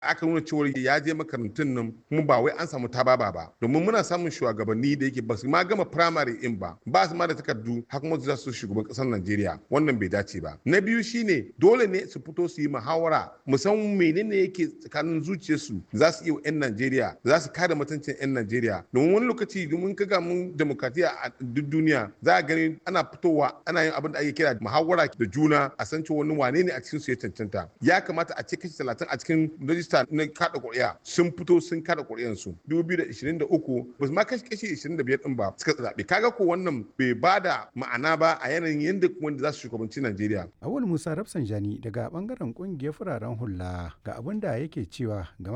aka nuna cewa ya je makarantun nan kuma ba wai an samu tababa ba domin muna samun shugabanni da yake ba su ma gama primary in ba ba su ma da takardu har kuma za su shugaban kasar Najeriya wannan bai dace ba na biyu shine dole ne su fito su yi muhawara musamman menene yake tsakanin zuciyarsu za su iya 'yan Najeriya za su kare mutuncin 'yan Najeriya domin wani lokaci domin kaga mun demokratiya a duk duniya za a gani ana fitowa ana yin abin da ake kira muhawara da juna a san cewa wani wane ne a cikin su ya cancanta ya kamata a ce kashi talatin a cikin rajista na kada ƙuri'a sun fito sun kada ƙuri'an su 2023 ba su ma kashi kashi 25 din ba suka zaɓe kaga ko wannan bai ba da ma'ana ba a yanayin yadda wanda za su shugabanci Najeriya. Awul Musa Rafsanjani daga bangaren kungiyar fararen hula ga abin da yake cewa game